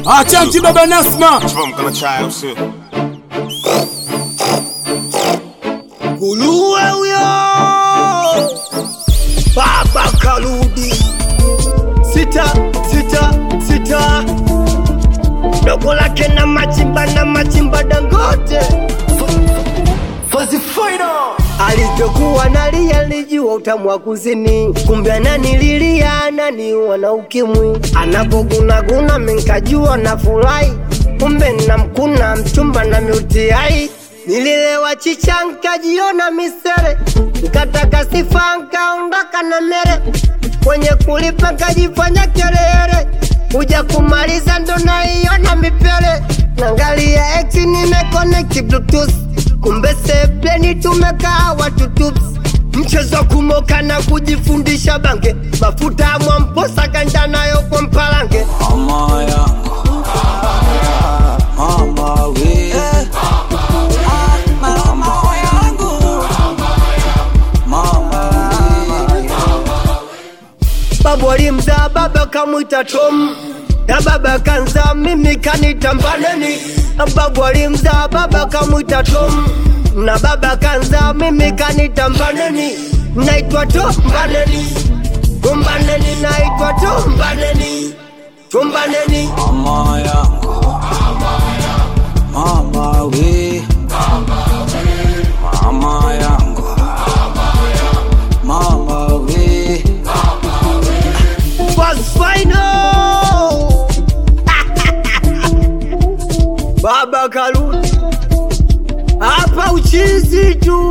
Acha mtiba Nasma. From gonna try out shit. Nguruwe huyo baba karudi, sita sita sita, dogo lake na machimba na machimba Dangote alivyokuwa nalia nilijua utamu wa kuzini, kumbe ananililia ananiua na ukimwi, anapogunaguna minkajua na furahi, kumbe namkuna mchumba na miutiai Nililewa chicha nkajiona misere, nkataka sifa nkaondoka na mere, kwenye kulipa nkajifanya kelele, kuja kumaliza ndo naiona mipele, nangalia ex nimeconnect bluetooth, kumbe sebleni tumekaa watu tups mchezo kumoka na kujifundisha bange, mafuta ya mwamposa kanja nayo kwa mpalange Mama yangu Mama we Mama yangu Mama we babu alimzaa baba kamwita Tom na baba kanza mimi kanita Mbaneni. Babu alimzaa baba kamwita Tom na baba kanza mimi kanita Mbaneni. Naitwa Tom Mbaneni, Mbaneni naitwa Tom Mbaneni, Mbaneni. Mama yangu Mama we Mama yangu Mama we Fast final Baba karudi hapa uchizi tu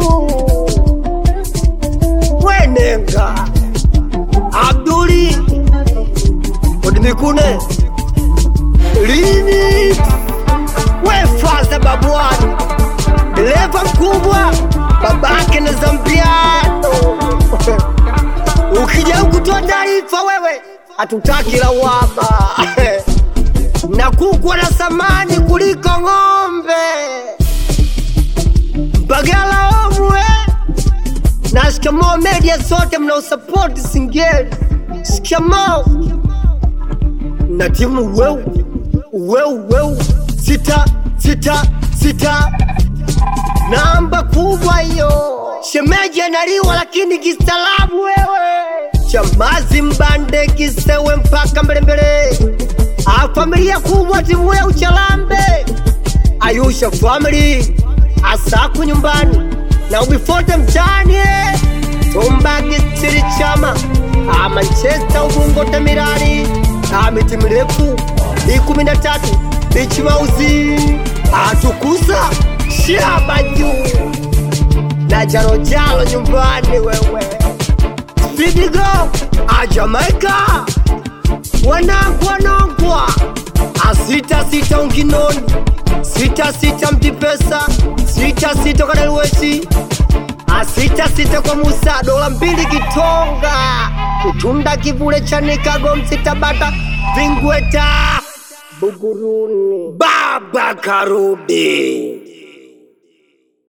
wenenga Abduli Odimikune lini wefaza babuani leva mkubwa babake na Zambiano Ukija kutoa taarifa wewe, hatutaki lawama na kuku na samani kuliko ng'ombe. Bagala omwe na shikamoo media sote mnaosapoti Singeli, shikamoo na timu weu weu weu sita sita sita namba kubwa hiyo. Shemeji analiwa lakini kistaarabu wewe. Chamazi mbande kisewe mpaka mbelembele. A familia kubwa timu ya uchalambe. Ayusha family asaku nyumbani na ubifote mtani eh. Tumbagi siri chama a Manchester ubungo temirani a miti mirefu ikumi na tatu bichi mauzi atukuza shaba juu na jarojalo nyumbani wewe Spidigo a Jamaica wanangu wanangwa a sita sita unkinoni sita sita mtipesa sita sita kwa Dalwesi a sita sita kwa Musa dola mbili kitonga kutunda kivule cha Nikago msitabata vingweta Buguruni baba karudi